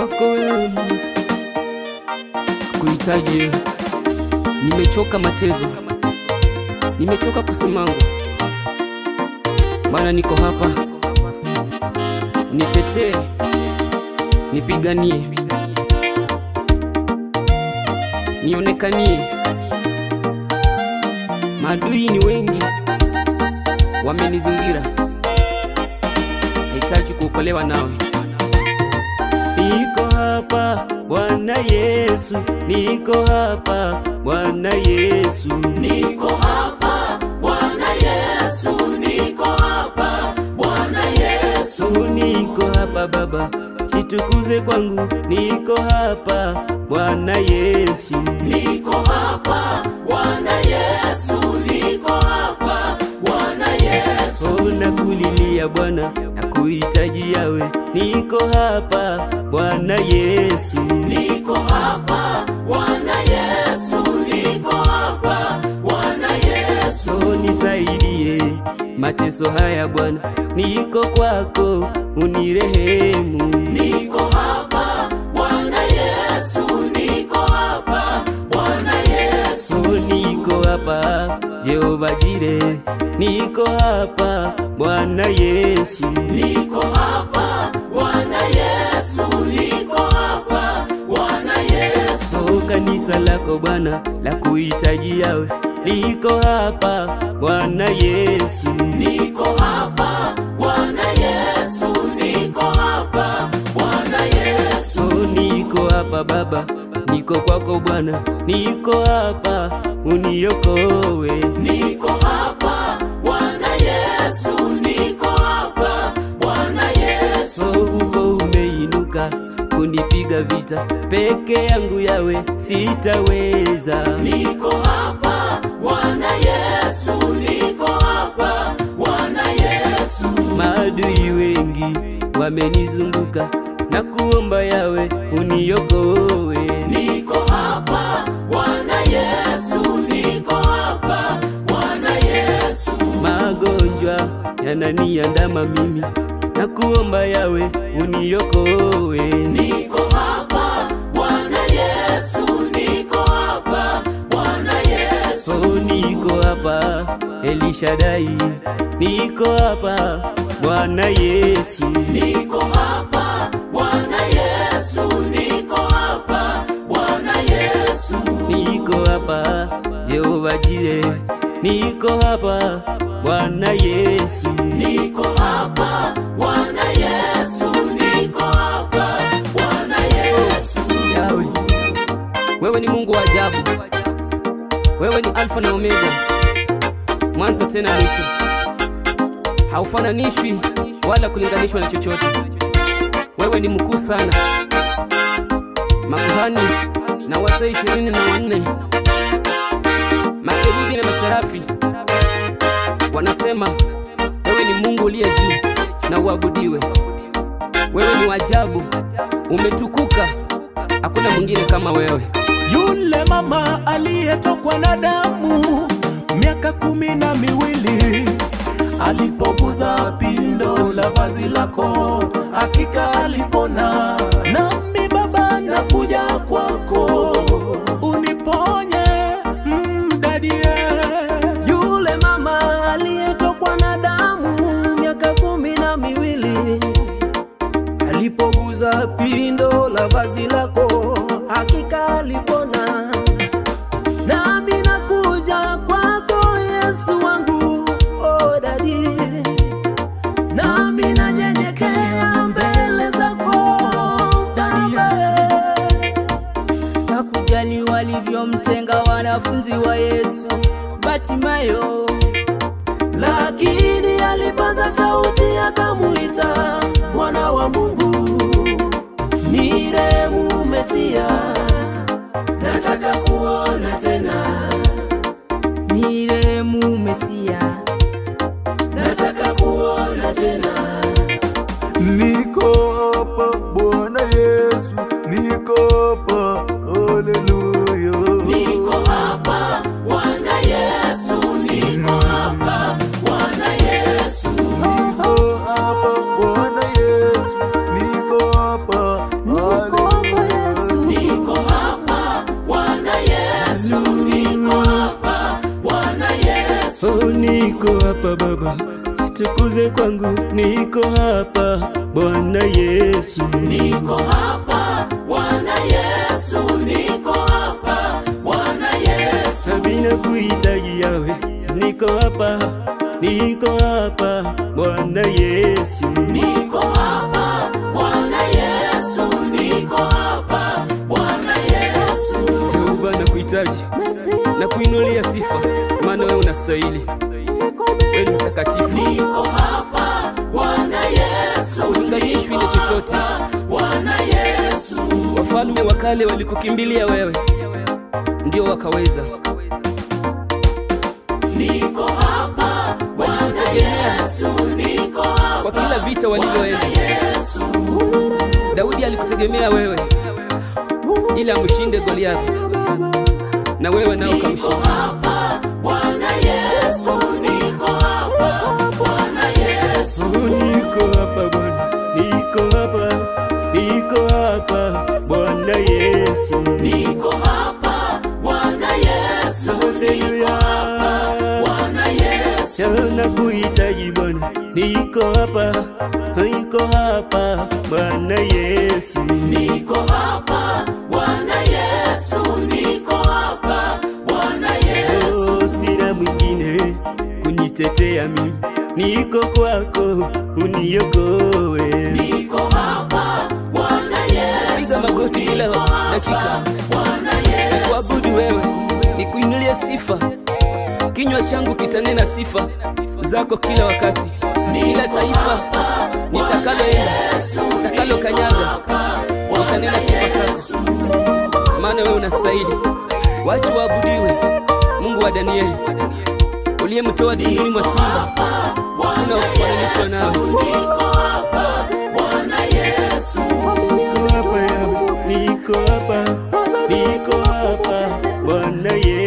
kwako wewe Mungu, kuhitaji wewe. Nimechoka matezo, nimechoka kusimama. Bwana, niko hapa, nitetee, nipiganie, nionekanie. Maadui ni wengi, wamenizingira, nahitaji kuokolewa nawe. Niko hapa Bwana Yesu, niko hapa Bwana Yesu, Niko hapa Bwana Yesu, niko hapa Bwana Yesu, Yesu niko hapa Baba, jitukuze kwangu, niko hapa Bwana Yesu, niko hapa Bwana Yesu, niko hapa Bwana Yesu, oh nakulilia Bwana, nakuhitaji yawe, niko hapa Bwana Yesu, niko hapa Bwana Yesu, niko hapa Bwana Yesu, oh nisaidie mateso haya Bwana, niko kwako, unirehemu. niko hapa Bwana Yesu, niko hapa Bwana Yesu, Oh, niko hapa Jehova Jire, niko hapa Bwana Yesu, niko hapa Bwana Yesu, niko hapa Bwana Yesu. oh, kanisa lako Bwana la kuhitaji yawe, liko hapa Bwana Yesu, Niko hapa Bwana Yesu, niko hapa Bwana Yesu, oh, niko hapa Baba, niko kwako Bwana, niko hapa uniokowe. niko hapa Bwana Yesu, niko hapa Bwana Yesu, Oh, uko umeinuka kunipiga vita, peke yangu yawe sitaweza. niko hapa Bwana Yesu, niko hapa Bwana Yesu, Maadui wengi wamenizunguka na kuomba yawe uniokoe. niko hapa Bwana Yesu, niko hapa Bwana Yesu, Magonjwa yananiandama mimi na kuomba yawe uniokoe. niko hapa Bwana Yesu, niko hapa Bwana Yesu. Oh, niko hapa Elishadai, niko hapa Bwana Yesu. Niko hapa Bwana Yesu, niko hapa Bwana Yesu, Niko hapa Jehova Jire, niko hapa Bwana Yesu. niko hapa Bwana Yesu, niko hapa Bwana Yesu, Yawe, wewe ni Mungu wa ajabu, wewe ni Alfa na Omega, mwanzo tena mwisho, haufananishwi wala kulinganishwa na chochote. Wewe ni mkuu sana. Makuhani na wazee ishirini na wanne, makerubi na maserafi wanasema wewe ni Mungu uliye juu na uabudiwe. Wewe ni wajabu, umetukuka, hakuna mwingine kama wewe. Yule mama aliyetokwa na damu miaka kumi na miwili alipoguza pindo la vazi lako, hakika alipona. Nami Baba nakuja kwako, uniponye mdadie. Yule mama aliyetokwa na damu miaka kumi na miwili alipoguza pindo la vazi lako, hakika alipona. Nami nakuja kwako Yesu wangu, oh dadi, nami nanyenyekea mbele zako Baba. hakujali walivyomtenga wanafunzi wa Yesu Batimayo. lakini alipaza sauti akamuita mwana wa Mungu, niremu Mesia, nataka kuona tena, Nirehemu Mesia, nataka kuona tena. Niko hapa Bwana Yesu, niko hapa, haleluya. niko hapa Bwana Yesu, niko hapa Bwana Yesu, Niko hapa Bwana Yesu, niko hapa, haleluya. hapa Baba, jitukuze kwangu, niko hapa Bwana Yesu, niko hapa Bwana Yesu, niko hapa Bwana Yesu, Sabina kuhitaji yawe, niko hapa, niko hapa Bwana Yesu, niko hapa Bwana Yesu, niko hapa Bwana Yesu, Jehova na kuhitaji na kuinulia sifa, maana wewe unastahili, wewe ni mtakatifu, niko hapa Bwana Yesu, ulinganishwi na chochote. Bwana Yesu, Wafalme wa kale walikukimbilia wewe, ndio wakaweza. niko hapa Bwana Yesu, niko hapa Kwa kila vita walivyoenda, Yesu, Daudi alikutegemea wewe ili amshinde Goliathi, na wewe nao niko ukamshinda. hapa Bwana Yesu, niko hapa Bwana Yesu, Niko hapa Bwana, niko hapa, niko hapa Bwana Yesu, niko hapa Bwana Yesu, haleluya. Bwana Yesu, Sana kuhitaji Bwana, niko hapa, niko hapa Bwana Yesu, niko hapa Bwana Yesu, niko hapa Bwana Yesu, oh, sina mwingine kunitetea mimi, niko kwako, uniokoe. niko hapa Bwana Yesu, Piga magoti kila dakika, Bwana Yesu, kuabudu wewe, nikuinulie sifa. Kinywa changu kitanena sifa zako kila wakati, kila taifa nitakaloenda, nitakalo kanyaga, nitanena sifa zako, maana wewe unastahili. Wacha waabudiwe, Mungu wa Danieli, uliyemtoa tumboni mwa simba, hakuna wa kufananishwa nawe. niko hapa Bwana Yesu, Niko hapa, niko hapa, niko hapa, Bwana Yesu.